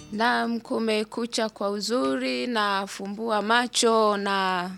Naam, kumekucha kwa uzuri na fumbua macho na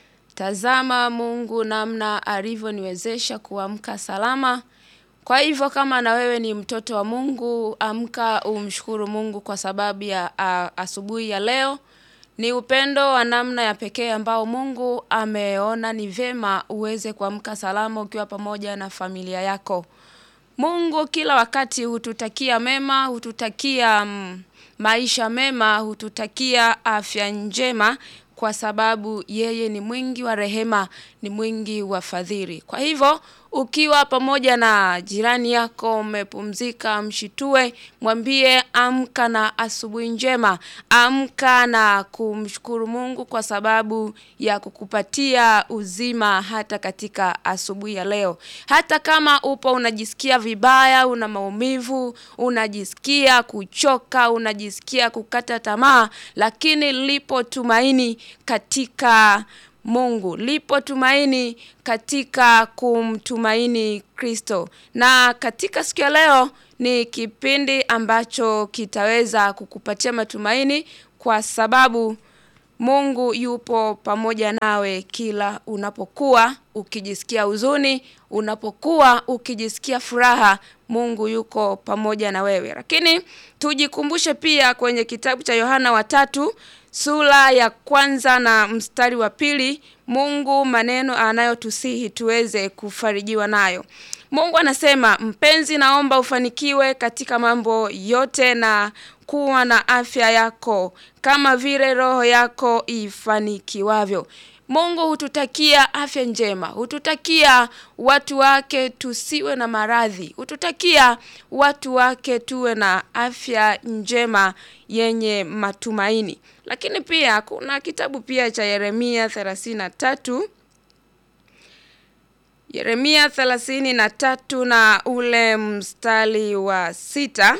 tazama Mungu namna alivyoniwezesha kuamka salama. Kwa hivyo kama na wewe ni mtoto wa Mungu, amka umshukuru Mungu kwa sababu ya a, asubuhi ya leo. Ni upendo wa namna ya pekee ambao Mungu ameona ni vema uweze kuamka salama ukiwa pamoja na familia yako. Mungu kila wakati hututakia mema, hututakia mm, maisha mema, hututakia afya njema kwa sababu yeye ni mwingi wa rehema, ni mwingi wa fadhili. Kwa hivyo, ukiwa pamoja na jirani yako umepumzika, mshitue, mwambie amka na asubuhi njema, amka na kumshukuru Mungu kwa sababu ya kukupatia uzima hata katika asubuhi ya leo. Hata kama upo unajisikia vibaya, una maumivu, unajisikia kuchoka, unajisikia kukata tamaa, lakini lipo tumaini katika Mungu. Lipo tumaini katika kumtumaini Kristo. Na katika siku ya leo ni kipindi ambacho kitaweza kukupatia matumaini kwa sababu Mungu yupo pamoja nawe kila unapokuwa ukijisikia huzuni, unapokuwa ukijisikia furaha, Mungu yuko pamoja na wewe. Lakini tujikumbushe pia kwenye kitabu cha Yohana wa tatu sura ya kwanza na mstari wa pili, Mungu maneno anayotusihi tuweze kufarijiwa nayo. Mungu anasema, mpenzi, naomba ufanikiwe katika mambo yote na kuwa na afya yako kama vile roho yako ifanikiwavyo. Mungu hututakia afya njema, hututakia watu wake tusiwe na maradhi, hututakia watu wake tuwe na afya njema yenye matumaini. Lakini pia kuna kitabu pia cha Yeremia 33 Yeremia 33 na ule mstari wa sita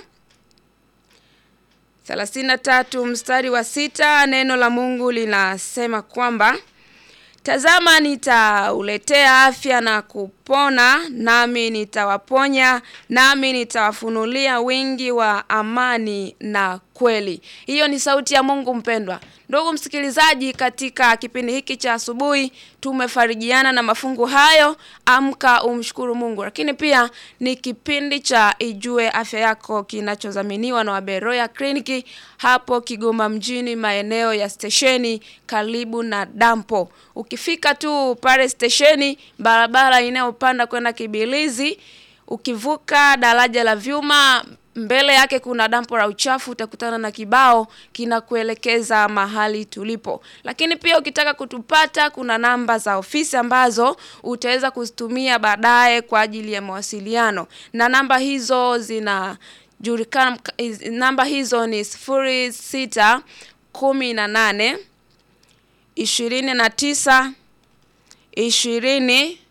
33 mstari wa sita neno la Mungu linasema kwamba Tazama nitauletea afya na kupona, nami nitawaponya, nami nitawafunulia wingi wa amani na kweli. Hiyo ni sauti ya Mungu mpendwa. Ndugu msikilizaji, katika kipindi hiki cha asubuhi tumefarijiana na mafungu hayo, amka umshukuru Mungu. Lakini pia ni kipindi cha Ijue Afya Yako kinachodhaminiwa na Waberoya Kliniki hapo Kigoma mjini, maeneo ya stesheni karibu na dampo. Ukifika tu pale stesheni, barabara inayopanda kwenda Kibilizi, ukivuka daraja la vyuma mbele yake kuna dampo la uchafu, utakutana na kibao kinakuelekeza mahali tulipo. Lakini pia ukitaka kutupata, kuna namba za ofisi ambazo utaweza kuzitumia baadaye kwa ajili ya mawasiliano, na namba hizo zinajulikana. Namba hizo ni sifuri sita kumi na nane ishirini na tisa ishirini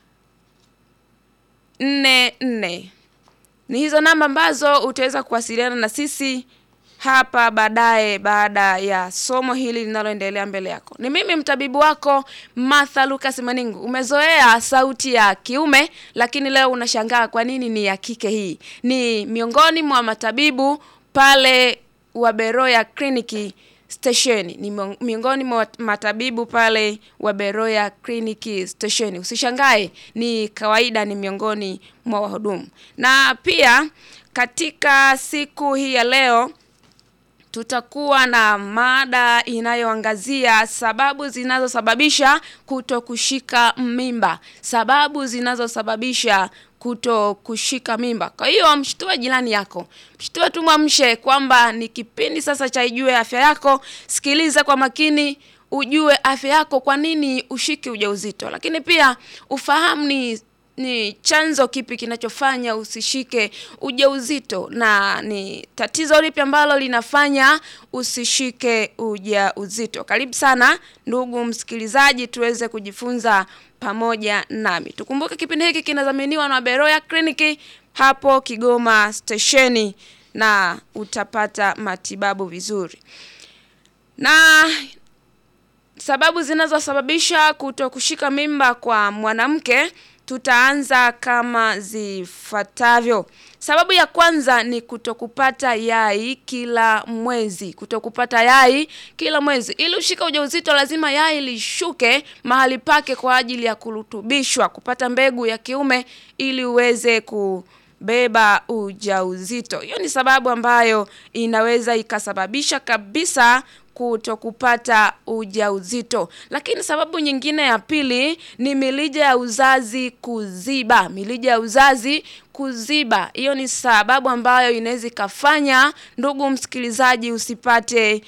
nne nne ni hizo namba ambazo utaweza kuwasiliana na sisi hapa baadaye baada ya somo hili linaloendelea mbele yako. Ni mimi mtabibu wako Martha Lucas Maningu. Umezoea sauti ya kiume, lakini leo unashangaa kwa nini ni ya kike. Hii ni miongoni mwa matabibu pale Waberoya Kliniki stesheni ni miongoni mwa matabibu pale wa Beroya Kliniki stesheni. Usishangae, ni kawaida, ni miongoni mwa wahudumu. Na pia katika siku hii ya leo tutakuwa na mada inayoangazia sababu zinazosababisha kuto kushika mimba, sababu zinazosababisha kuto kushika mimba. Kwa hiyo mshtue jirani yako, mshtue tu, mwamshe kwamba ni kipindi sasa cha Ijue Afya Yako. Sikiliza kwa makini, ujue afya yako, kwa nini ushike ujauzito, lakini pia ufahamu ni ni chanzo kipi kinachofanya usishike ujauzito na ni tatizo lipi ambalo linafanya usishike ujauzito. Karibu sana ndugu msikilizaji, tuweze kujifunza pamoja nami. Tukumbuke kipindi hiki kinadhaminiwa na Beroya Kliniki hapo Kigoma stesheni, na utapata matibabu vizuri. Na sababu zinazosababisha kuto kushika mimba kwa mwanamke tutaanza kama zifuatavyo. Sababu ya kwanza ni kutokupata yai kila mwezi. Kutokupata yai kila mwezi. Ili ushike ujauzito lazima yai lishuke mahali pake kwa ajili ya kurutubishwa, kupata mbegu ya kiume ili uweze kubeba ujauzito. Hiyo ni sababu ambayo inaweza ikasababisha kabisa kutokupata ujauzito. Lakini sababu nyingine ya pili ni milija ya uzazi kuziba. Milija ya uzazi kuziba. Hiyo ni sababu ambayo inaweza ikafanya ndugu msikilizaji usipate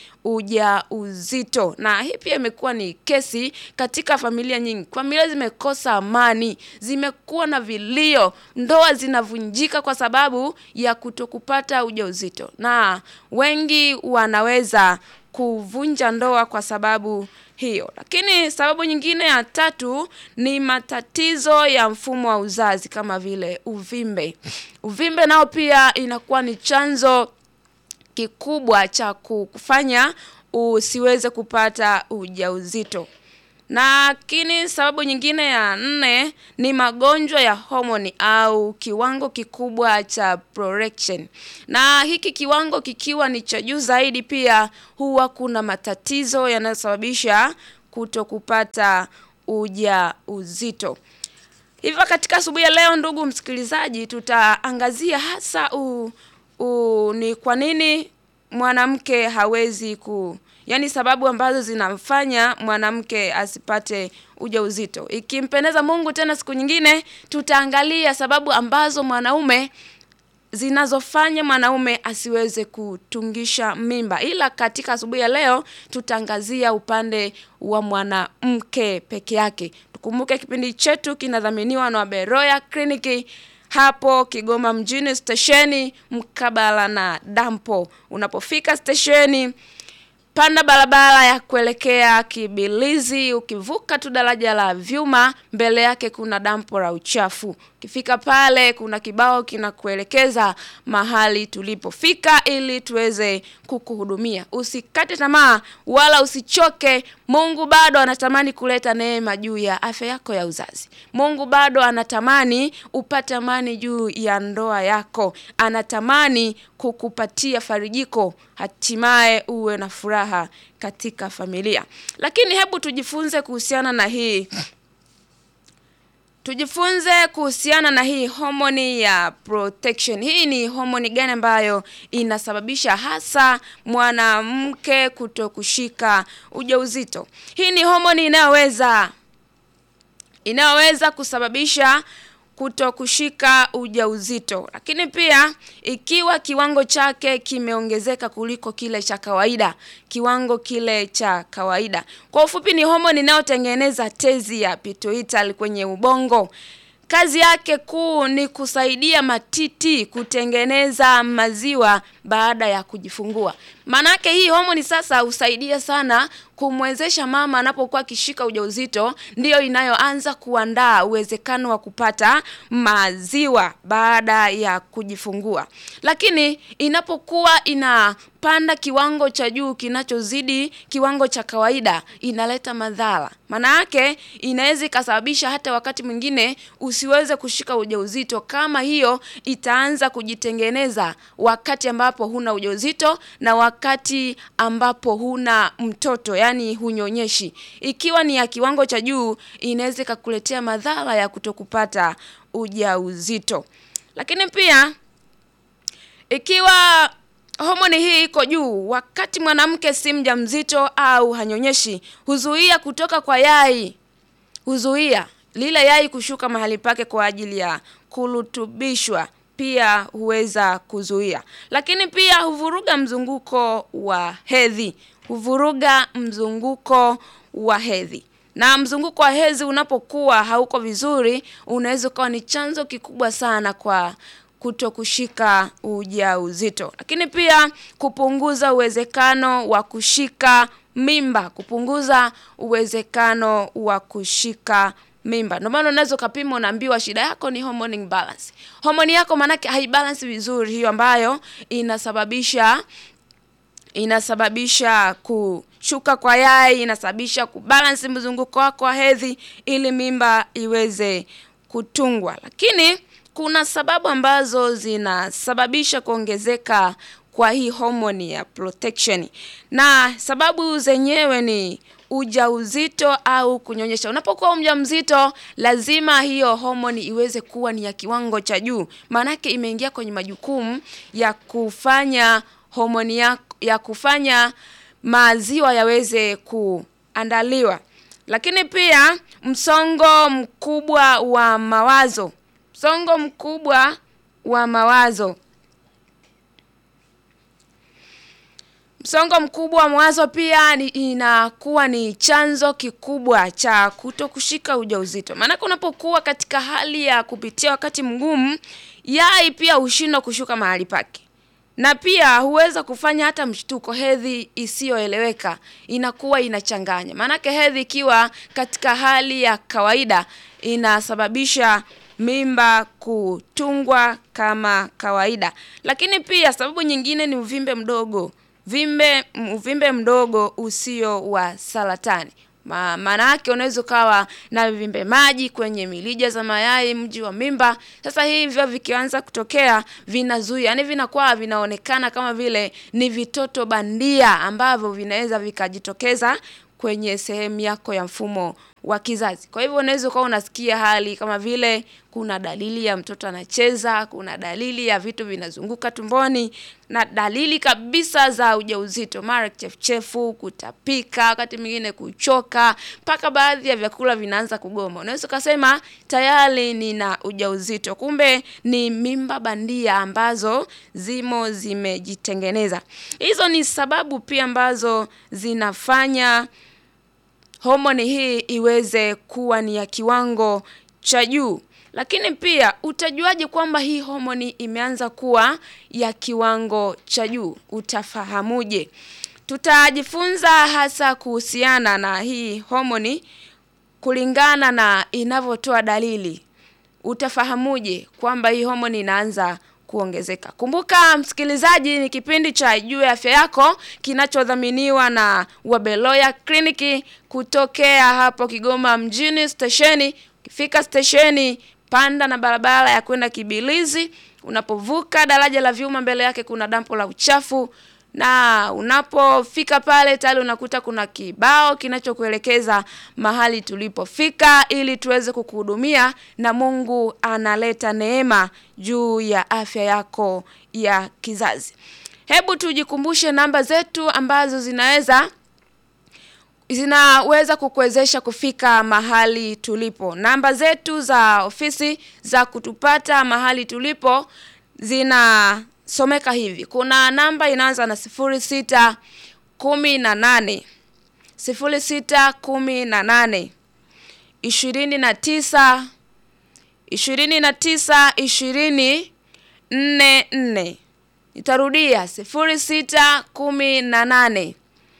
ujauzito. Na hii pia imekuwa ni kesi katika familia nyingi. Familia zimekosa amani, zimekuwa na vilio, ndoa zinavunjika kwa sababu ya kutokupata ujauzito. Na wengi wanaweza kuvunja ndoa kwa sababu hiyo. Lakini sababu nyingine ya tatu ni matatizo ya mfumo wa uzazi kama vile uvimbe. Uvimbe nao pia inakuwa ni chanzo kikubwa cha kufanya usiweze kupata ujauzito. Lakini sababu nyingine ya nne ni magonjwa ya homoni au kiwango kikubwa cha prorection. Na hiki kiwango kikiwa ni cha juu zaidi pia huwa kuna matatizo yanayosababisha kutokupata ujauzito. Hivyo katika asubuhi ya leo ndugu msikilizaji tutaangazia hasa u, u, ni kwa nini mwanamke hawezi ku yaani sababu ambazo zinamfanya mwanamke asipate ujauzito. Ikimpendeza Mungu tena siku nyingine tutaangalia sababu ambazo mwanaume zinazofanya mwanaume asiweze kutungisha mimba. Ila katika asubuhi ya leo tutaangazia upande wa mwanamke peke yake. Tukumbuke kipindi chetu kinadhaminiwa na Beroya Kliniki hapo Kigoma mjini stesheni mkabala na dampo. Unapofika stesheni panda barabara ya kuelekea Kibilizi, ukivuka tu daraja la vyuma, mbele yake kuna dampo la uchafu. Ukifika pale kuna kibao kinakuelekeza mahali tulipofika ili tuweze kukuhudumia. Usikate tamaa wala usichoke. Mungu bado anatamani kuleta neema juu ya afya yako ya uzazi. Mungu bado anatamani upate amani juu ya ndoa yako. Anatamani kukupatia farijiko, hatimaye uwe na furaha katika familia. Lakini hebu tujifunze kuhusiana na hii Tujifunze kuhusiana na hii homoni ya protection. Hii ni homoni gani ambayo inasababisha hasa mwanamke kutokushika ujauzito? Hii ni homoni inayoweza inayoweza kusababisha kutokushika ujauzito. Lakini pia ikiwa kiwango chake kimeongezeka kuliko kile cha kawaida, kiwango kile cha kawaida. Kwa ufupi ni homoni inayotengeneza tezi ya pituitary kwenye ubongo. Kazi yake kuu ni kusaidia matiti kutengeneza maziwa baada ya kujifungua. Maanake hii homoni sasa husaidia sana kumwezesha mama anapokuwa akishika ujauzito, ndiyo inayoanza kuandaa uwezekano wa kupata maziwa baada ya kujifungua. Lakini inapokuwa inapanda kiwango cha juu kinachozidi kiwango cha kawaida, inaleta madhara. Maana yake inaweza ikasababisha hata wakati mwingine usiweze kushika ujauzito kama hiyo itaanza kujitengeneza wakati ambapo huna ujauzito na wakati ambapo huna mtoto, yani hunyonyeshi. Ikiwa ni ya kiwango cha juu, inaweza ikakuletea madhara ya kutokupata ujauzito. Lakini pia ikiwa homoni hii iko juu wakati mwanamke si mjamzito au hanyonyeshi, huzuia kutoka kwa yai, huzuia lile yai kushuka mahali pake kwa ajili ya kurutubishwa pia huweza kuzuia. Lakini pia huvuruga mzunguko wa hedhi, huvuruga mzunguko wa hedhi. Na mzunguko wa hedhi unapokuwa hauko vizuri, unaweza ukawa ni chanzo kikubwa sana kwa kuto kushika ujauzito. Lakini pia kupunguza uwezekano wa kushika mimba, kupunguza uwezekano wa kushika mimba. Ndio maana unaweza ukapima unaambiwa shida yako ni hormone imbalance. Homoni yako maanake haibalance vizuri hiyo ambayo inasababisha inasababisha kushuka kwa yai, inasababisha kubalance mzunguko wako wa hedhi ili mimba iweze kutungwa. Lakini kuna sababu ambazo zinasababisha kuongezeka kwa hii homoni ya protection, na sababu zenyewe ni ujauzito au kunyonyesha. Unapokuwa mjamzito, lazima hiyo homoni iweze kuwa ni ya kiwango cha juu, maanake imeingia kwenye majukumu ya kufanya homoni ya, ya kufanya maziwa yaweze kuandaliwa. Lakini pia msongo mkubwa wa mawazo, msongo mkubwa wa mawazo Msongo mkubwa wa mawazo pia ni inakuwa ni chanzo kikubwa cha kuto kushika ujauzito. Maanake unapokuwa katika hali ya kupitia wakati mgumu, yai pia hushindwa kushuka mahali pake, na pia huweza kufanya hata mshtuko, hedhi isiyoeleweka inakuwa inachanganya. Maanake hedhi ikiwa katika hali ya kawaida inasababisha mimba kutungwa kama kawaida. Lakini pia sababu nyingine ni uvimbe mdogo vimbe uvimbe mdogo usio wa saratani. Ma, maana yake unaweza ukawa na vimbe maji kwenye milija za mayai mji wa mimba. Sasa hivyo vikianza kutokea vinazuia, yani vinakuwa vinaonekana kama vile ni vitoto bandia ambavyo vinaweza vikajitokeza kwenye sehemu yako ya mfumo wa kizazi. Kwa hivyo unaweza ukawa unasikia hali kama vile kuna dalili ya mtoto anacheza, kuna dalili ya vitu vinazunguka tumboni na dalili kabisa za ujauzito, mara kichefuchefu, kutapika, wakati mwingine kuchoka, mpaka baadhi ya vyakula vinaanza kugoma. Unaweza ukasema tayari nina ujauzito, kumbe ni mimba bandia ambazo zimo zimejitengeneza. Hizo ni sababu pia ambazo zinafanya homoni hii iweze kuwa ni ya kiwango cha juu. Lakini pia utajuaje kwamba hii homoni imeanza kuwa ya kiwango cha juu? Utafahamuje? Tutajifunza hasa kuhusiana na hii homoni kulingana na inavyotoa dalili. Utafahamuje kwamba hii homoni inaanza kuongezeka? Kumbuka msikilizaji, ni kipindi cha Juu ya Afya Yako kinachodhaminiwa na Wabeloya Kliniki kutokea hapo Kigoma mjini stesheni. Ukifika stesheni, panda na barabara ya kwenda Kibilizi. Unapovuka daraja la vyuma, mbele yake kuna dampo la uchafu, na unapofika pale tayari unakuta kuna kibao kinachokuelekeza mahali tulipofika, ili tuweze kukuhudumia, na Mungu analeta neema juu ya afya yako ya kizazi. Hebu tujikumbushe namba zetu ambazo zinaweza zinaweza kukuwezesha kufika mahali tulipo. Namba zetu za ofisi za kutupata mahali tulipo zinasomeka hivi. Kuna namba inaanza na sifuri sita kumi na nane sifuri sita kumi na nane ishirini na tisa ishirini na tisa ishirini nne nne. Nitarudia sifuri sita kumi na nane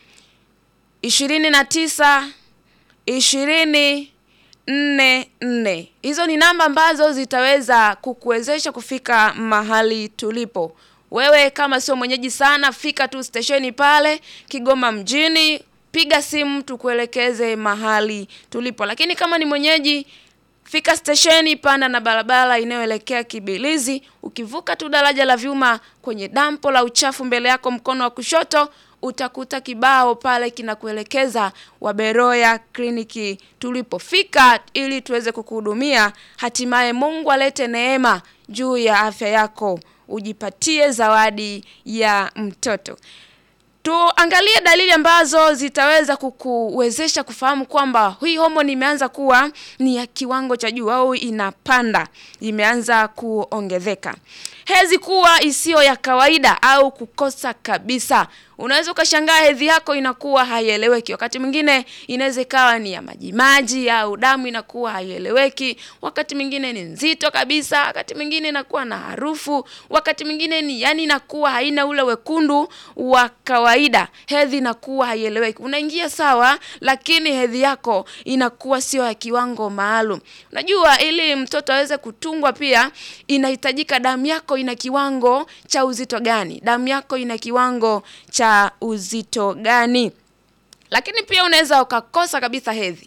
ishirini na tisa ishirini nne nne. Hizo ni namba ambazo zitaweza kukuwezesha kufika mahali tulipo. Wewe kama sio mwenyeji sana, fika tu stesheni pale Kigoma mjini, piga simu tukuelekeze mahali tulipo. Lakini kama ni mwenyeji, fika stesheni, panda na barabara inayoelekea Kibilizi. Ukivuka tu daraja la vyuma, kwenye dampo la uchafu mbele yako mkono wa kushoto utakuta kibao pale kinakuelekeza Waberoya Kliniki tulipofika, ili tuweze kukuhudumia, hatimaye Mungu alete neema juu ya afya yako, ujipatie zawadi ya mtoto. Tuangalie dalili ambazo zitaweza kukuwezesha kufahamu kwamba hii homoni imeanza kuwa ni ya kiwango cha juu au inapanda, imeanza kuongezeka. Hedhi kuwa isiyo ya kawaida au kukosa kabisa. Unaweza ukashangaa hedhi yako inakuwa haieleweki. Wakati mwingine inaweza ikawa ni ya majimaji au damu inakuwa haieleweki. Wakati mwingine ni nzito kabisa, wakati mwingine inakuwa na harufu, wakati mwingine ni yani inakuwa haina ule wekundu wa kawaida. Hedhi inakuwa haieleweki. Unaingia sawa, lakini hedhi yako inakuwa sio ya kiwango maalum. Unajua, ili mtoto aweze kutungwa pia inahitajika damu yako ina kiwango cha uzito gani? Damu yako ina kiwango cha uzito gani? Lakini pia unaweza ukakosa kabisa hedhi,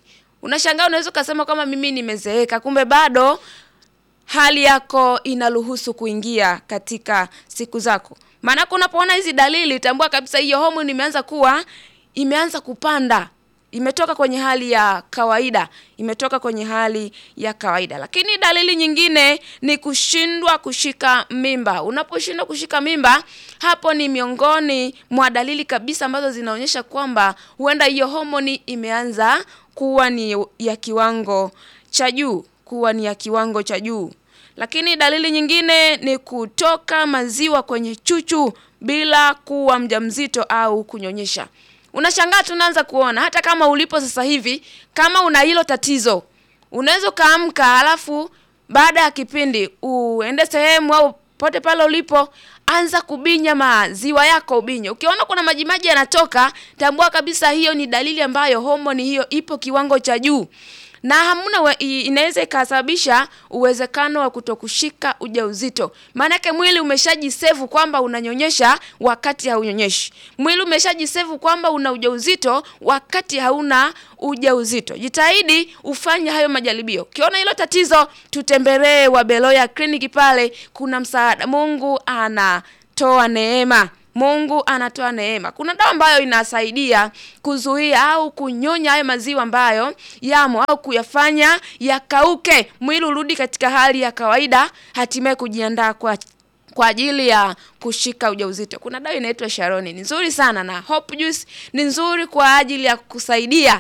Unashangaa, unaweza ukasema kama mimi nimezeeka, kumbe bado hali yako inaruhusu kuingia katika siku zako. Maana unapoona hizi dalili, tambua kabisa hiyo homoni imeanza kuwa imeanza kupanda, imetoka kwenye hali ya kawaida, imetoka kwenye hali ya kawaida. Lakini dalili nyingine ni kushindwa kushika mimba. Unaposhindwa kushika mimba, hapo ni miongoni mwa dalili kabisa ambazo zinaonyesha kwamba huenda hiyo homoni imeanza kuwa ni ya kiwango cha juu, kuwa ni ya kiwango cha juu. Lakini dalili nyingine ni kutoka maziwa kwenye chuchu bila kuwa mjamzito au kunyonyesha. Unashangaa, tunaanza kuona hata kama ulipo sasa hivi, kama una hilo tatizo, unaweza ukaamka, alafu baada ya kipindi uende sehemu au pote pale ulipo, anza kubinya maziwa yako, ubinye. Ukiona kuna majimaji yanatoka, tambua kabisa hiyo ni dalili ambayo homoni hiyo ipo kiwango cha juu na hamna inaweza ikasababisha uwezekano wa kutokushika ujauzito. Maanake mwili umeshajisevu kwamba unanyonyesha wakati haunyonyeshi. Mwili umeshajisevu kwamba una ujauzito wakati hauna ujauzito. Jitahidi ufanye hayo majaribio. Ukiona hilo tatizo, tutembelee Wabeloya kliniki, pale kuna msaada. Mungu anatoa neema. Mungu anatoa neema. Kuna dawa ambayo inasaidia kuzuia au kunyonya hayo maziwa ambayo yamo au kuyafanya yakauke, mwili urudi katika hali ya kawaida, hatimaye kujiandaa kwa kwa ajili ya kushika ujauzito. Kuna dawa inaitwa Sharoni, ni nzuri sana, na Hope Juice ni nzuri kwa ajili ya kusaidia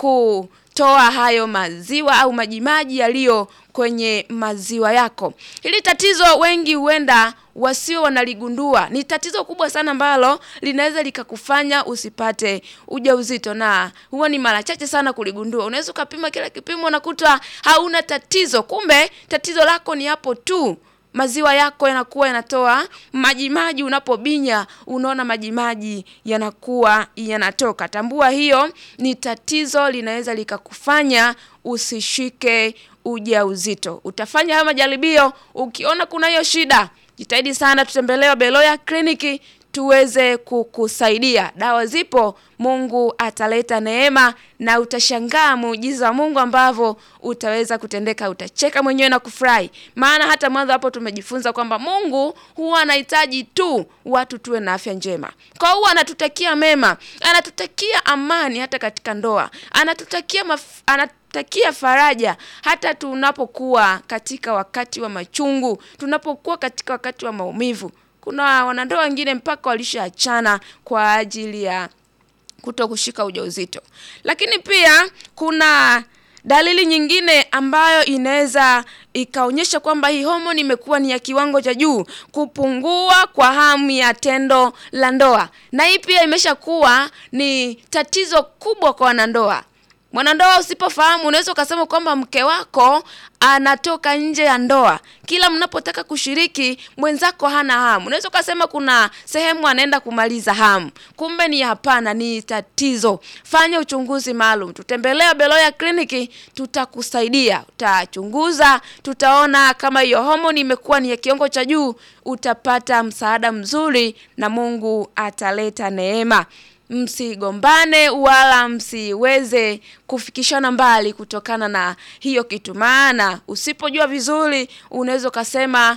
kutoa hayo maziwa au majimaji yaliyo kwenye maziwa yako. Hili tatizo wengi huenda wasio wanaligundua. Ni tatizo kubwa sana ambalo linaweza likakufanya usipate ujauzito, na huwa ni mara chache sana kuligundua. Unaweza ukapima kila kipimo unakuta hauna tatizo, kumbe tatizo lako ni hapo tu maziwa yako yanakuwa yanatoa majimaji. Unapobinya unaona majimaji yanakuwa yanatoka. Tambua hiyo ni tatizo, linaweza likakufanya usishike ujauzito. Utafanya hayo majaribio, ukiona kuna hiyo shida, jitahidi sana tutembelee Beloya kliniki tuweze kukusaidia. Dawa zipo, Mungu ataleta neema na utashangaa muujiza wa Mungu ambavyo utaweza kutendeka. Utacheka mwenyewe na kufurahi, maana hata mwanzo hapo tumejifunza kwamba Mungu huwa anahitaji tu watu tuwe na afya njema. Kwa hiyo anatutakia mema, anatutakia amani hata katika ndoa, anatutakia maf anatutakia faraja hata tunapokuwa katika wakati wa machungu, tunapokuwa katika wakati wa maumivu. Kuna wanandoa wengine mpaka walishaachana kwa ajili ya kuto kushika ujauzito. Lakini pia kuna dalili nyingine ambayo inaweza ikaonyesha kwamba hii homoni imekuwa ni ya kiwango cha juu, kupungua kwa hamu ya tendo la ndoa, na hii pia imeshakuwa ni tatizo kubwa kwa wanandoa. Mwanandoa usipofahamu, unaweza ukasema kwamba mke wako anatoka nje ya ndoa, kila mnapotaka kushiriki mwenzako hana hamu. Unaweza ukasema kuna sehemu anaenda kumaliza hamu, kumbe ni hapana, ni tatizo. Fanya uchunguzi maalum, tutembelea Beloya kliniki, tutakusaidia, utachunguza, tutaona kama hiyo homoni imekuwa ni ya kiwango cha juu, utapata msaada mzuri na Mungu ataleta neema. Msigombane wala msiweze kufikishana mbali kutokana na hiyo kitu, maana usipojua vizuri unaweza ukasema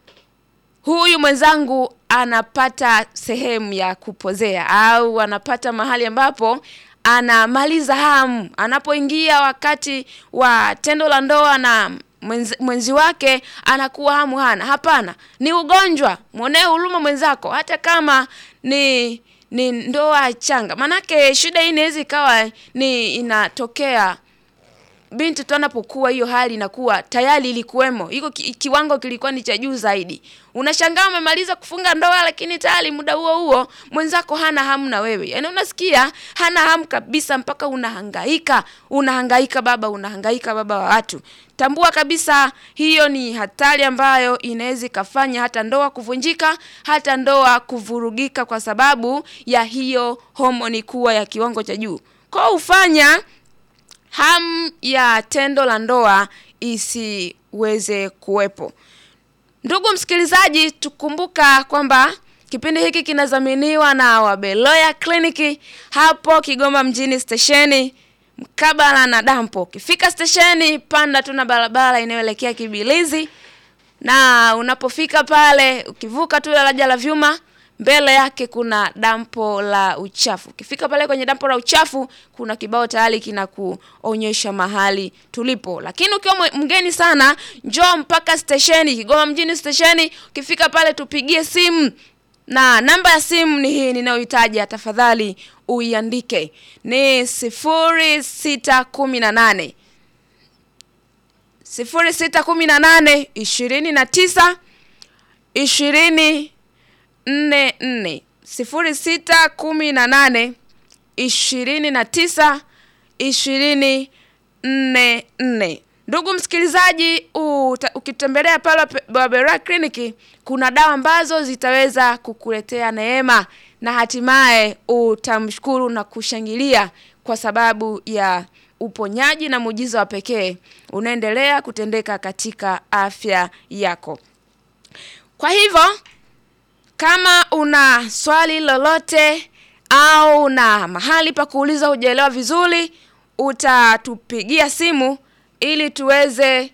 huyu mwenzangu anapata sehemu ya kupozea au anapata mahali ambapo anamaliza hamu. Anapoingia wakati wa tendo la ndoa na mwenzi, mwenzi wake anakuwa hamu hana. Hapana, ni ugonjwa. Mwonee huruma mwenzako, hata kama ni ni ndoa changa. Manake shida hii inaweza ikawa ni inatokea binti tu anapokuwa, hiyo hali inakuwa tayari ilikuwemo, iko ki, kiwango kilikuwa ni cha juu zaidi. Unashangaa umemaliza kufunga ndoa, lakini tayari muda huo huo mwenzako hana hamu na wewe. Yaani unasikia hana hamu kabisa, mpaka unahangaika, unahangaika baba, unahangaika baba wa watu. Tambua kabisa hiyo ni hatari ambayo inaweza ikafanya hata ndoa kuvunjika, hata ndoa kuvurugika, kwa sababu ya hiyo homoni kuwa ya kiwango cha juu. Kwa ufanya hamu ya tendo la ndoa isiweze kuwepo. Ndugu msikilizaji, tukumbuka kwamba kipindi hiki kinadhaminiwa na Wabeloya kliniki hapo Kigoma mjini stesheni. mkabala na dampo. Ukifika stesheni, panda tu na barabara inayoelekea Kibilizi, na unapofika pale, ukivuka tu daraja la vyuma, mbele yake kuna dampo la uchafu. Ukifika pale kwenye dampo la uchafu, kuna kibao tayari kinakuonyesha mahali tulipo. Lakini ukiwa mwe- mgeni sana, njoo mpaka stesheni Kigoma mjini stesheni. Ukifika pale, tupigie simu na namba ya simu ni hii ninayoitaja, tafadhali uiandike, ni sifuri sita kumi na nane sifuri sita kumi na nane ishirini na tisa ishirini nne nne sifuri sita kumi na nane ishirini na tisa ishirini nne nne. Ndugu msikilizaji, uta- ukitembelea pale Babera Clinic kuna dawa ambazo zitaweza kukuletea neema na hatimaye utamshukuru na kushangilia kwa sababu ya uponyaji na muujiza wa pekee unaendelea kutendeka katika afya yako. Kwa hivyo kama una swali lolote au na mahali pa kuuliza hujaelewa vizuri, utatupigia simu ili tuweze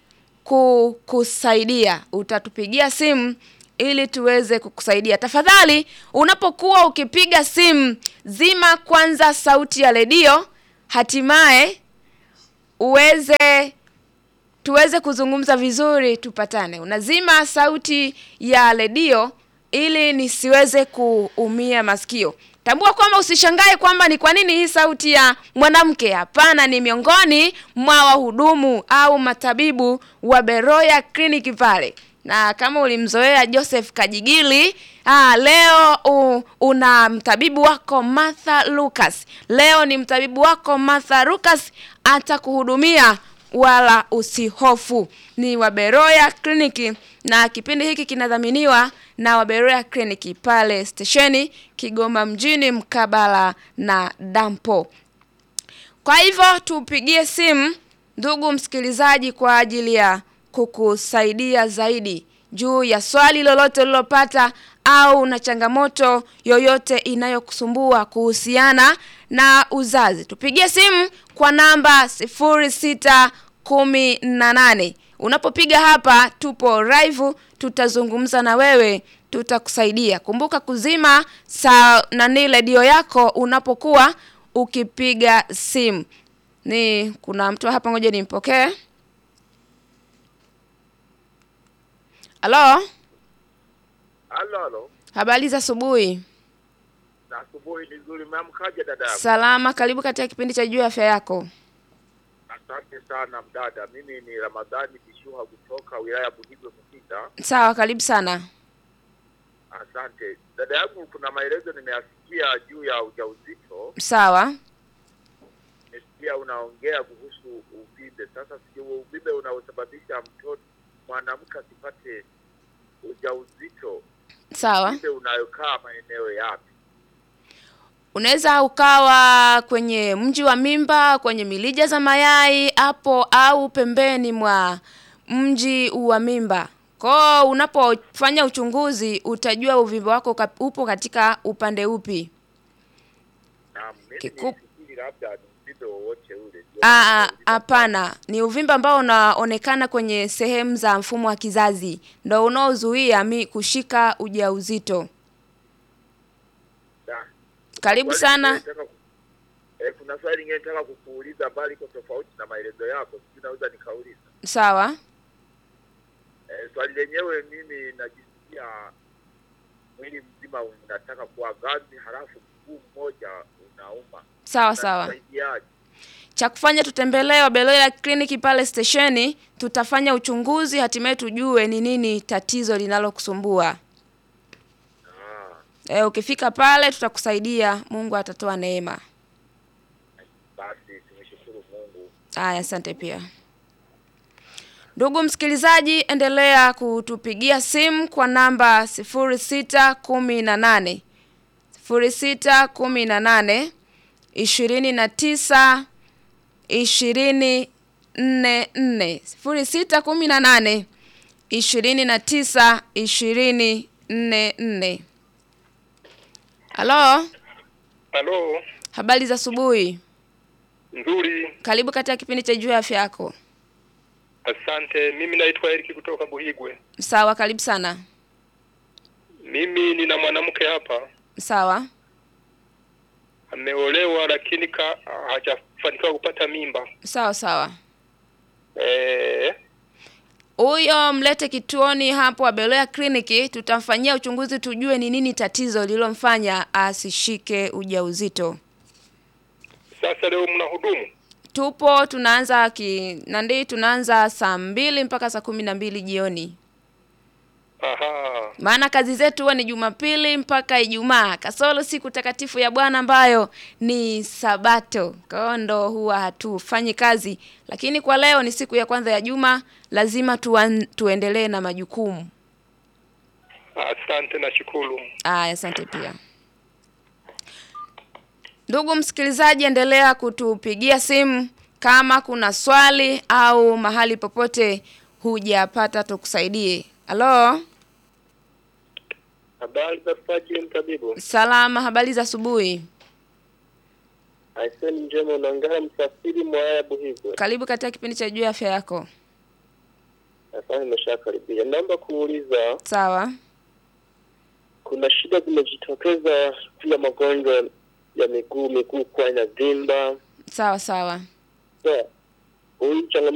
kukusaidia. Utatupigia simu ili tuweze kukusaidia. Tafadhali, unapokuwa ukipiga simu, zima kwanza sauti ya redio, hatimaye uweze tuweze kuzungumza vizuri, tupatane. Unazima sauti ya redio ili nisiweze kuumia masikio. Tambua kwamba usishangae kwamba ni kwa nini hii sauti ya mwanamke. Hapana, ni miongoni mwa wahudumu au matabibu wa Beroya Clinic pale, na kama ulimzoea Joseph Kajigili, ah, leo u, una mtabibu wako Martha Lucas. Leo ni mtabibu wako Martha Lucas atakuhudumia wala usihofu. Ni Waberoya Clinic na kipindi hiki kinadhaminiwa na Waberoya Clinic pale stesheni Kigoma mjini mkabala na dampo. Kwa hivyo tupigie simu ndugu msikilizaji, kwa ajili ya kukusaidia zaidi juu ya swali lolote ulilopata au na changamoto yoyote inayokusumbua kuhusiana na uzazi. Tupigie simu kwa namba sifuri sita kumi na nane. Unapopiga hapa, tupo live, tutazungumza na wewe, tutakusaidia. Kumbuka kuzima saa nani redio yako unapokuwa ukipiga simu. Ni kuna mtu hapa, ngoja nimpokee. Halo, Halo, halo. habari za asubuhi. Na asubuhi ni nzuri. Umeamkaje dada? yangu? Salama, karibu katika kipindi cha juu ya afya yako. Asante sana mdada. Mimi ni Ramadhani Kishuha kutoka wilaya ya Buhigwe Mkinda. Sawa, karibu sana. Asante dada yangu, kuna maelezo nimeyasikia juu ya ujauzito. Sawa, Nimesikia unaongea kuhusu uvimbe. Sasa sijui huo uvimbe unaosababisha mtoto mwanamke asipate ujauzito, sawa. uvimbe unayokaa maeneo yapi? Unaweza ukawa kwenye mji wa mimba, kwenye milija za mayai hapo, au pembeni mwa mji wa mimba. Kwao unapofanya uchunguzi utajua uvimbe wako ka- upo katika upande upi. Na mimi Kiku- nilifikiri labda ni uvimbe wowote ule. Ndio Ah, ah, maana nauliza. Hapana, ni uvimbe ambao unaonekana kwenye sehemu za mfumo wa kizazi, ndo unaozuia mi kushika ujauzito. Da. Karibu Swali sana. lingine nataka ku- Eh, kuna swali lingine nataka kukuuliza bali iko tofauti na maelezo yako, sijui naweza nikauliza. Sawa, Eh, swali lenyewe mimi najisikia mwili mzima unataka kuwa ganzi, halafu mguu mmoja unauma. sawa, sawa. Unanisaidiaje? cha kufanya tutembelee Wabeloya kliniki pale stesheni, tutafanya uchunguzi, hatimaye tujue ni nini tatizo linalokusumbua. Ah, E, ukifika pale tutakusaidia, Mungu atatoa neema. basi tumshukuru Mungu. Aya, asante pia. Ndugu msikilizaji, endelea kutupigia simu kwa namba sifuri sita kumi na nane sifuri sita kumi na nane ishirini na tisa ishirini nne nne sifuri sita kumi na nane ishirini na tisa ishirini nne nne. Halo, Halo, habari za asubuhi. Nzuri, Karibu katika kipindi cha juu ya afya yako. asante. Mimi naitwa Eriki kutoka Buhigwe. Sawa, karibu sana. Mimi nina mwanamke hapa Sawa. ameolewa, lakini ka hajafanikiwa kupata mimba. Sawa sawa. Eh, Huyo mlete kituoni hapo Abelea kliniki, tutamfanyia uchunguzi tujue ni nini tatizo lililomfanya asishike ujauzito. sasa leo mna hudumu? Tupo tunaanza ki nandi tunaanza saa mbili mpaka saa kumi na mbili jioni. Aha, Maana kazi zetu huwa ni Jumapili mpaka Ijumaa, kasoro siku takatifu ya Bwana ambayo ni Sabato. Kwa hiyo ndo huwa hatufanyi kazi, lakini kwa leo ni siku ya kwanza ya juma, lazima tuan, tuendelee na majukumu. asante na shukuru. Aya, asante pia. Ndugu msikilizaji, endelea kutupigia simu kama kuna swali au mahali popote hujapata tukusaidie. Halo, Habari za Fajiri mtabibu? salama, habari za asubuhi. Aiseni njema, unaongea msafiri mwaya Buhigwe. Karibu katika kipindi cha juu ya afya yako. Sasa nimeshakaribia. Naomba kuuliza, Sawa. kuna shida zimejitokeza pia magonjwa ya miguu, miguu kuwa inavimba. Sawa sawa. Sasa huyu changamoto